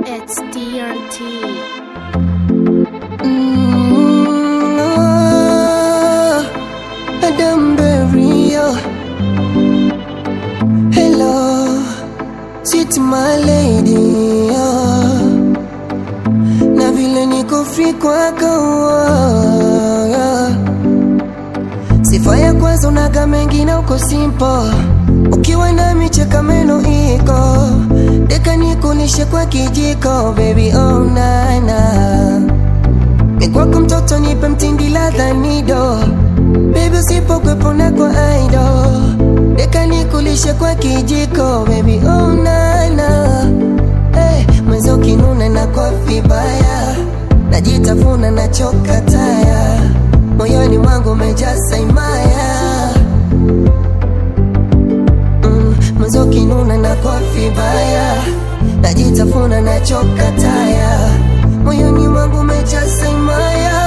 It's DRT. Mm, oh, Madam Berio. Hello, sweet my lady. Oh. Na vile niko free kwako oh. Sifa ya kwanza unaga mengi na uko simple Ukiwa nami cheka meno iko Deka nikulishe kwa kijiko baby oh nana ni kwako mtoto nipe mtindi ladha nido Baby usipokwepo na kwa aido Deka nikulishe kwa kijiko baby oh nana hey, Mwenzi ukinuna na kwa vibaya Najitafuna na choka taya Moyoni mwangu umejaa imaya mm, Mwenzi ukinuna na kwa vibaya Najitafuna na choka taya Moyoni mwangu umejaa imaya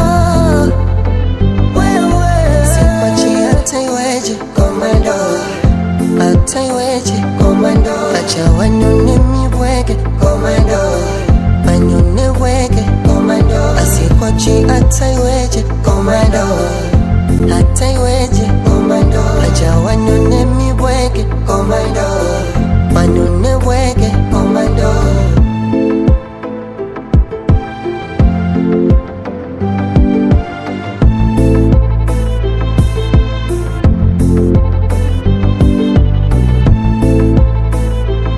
Wewe Sikwachi hata iweje komando hata iweje komando acha wanyone mibwege komando wanyone wege komando asikwachi hata iweje komando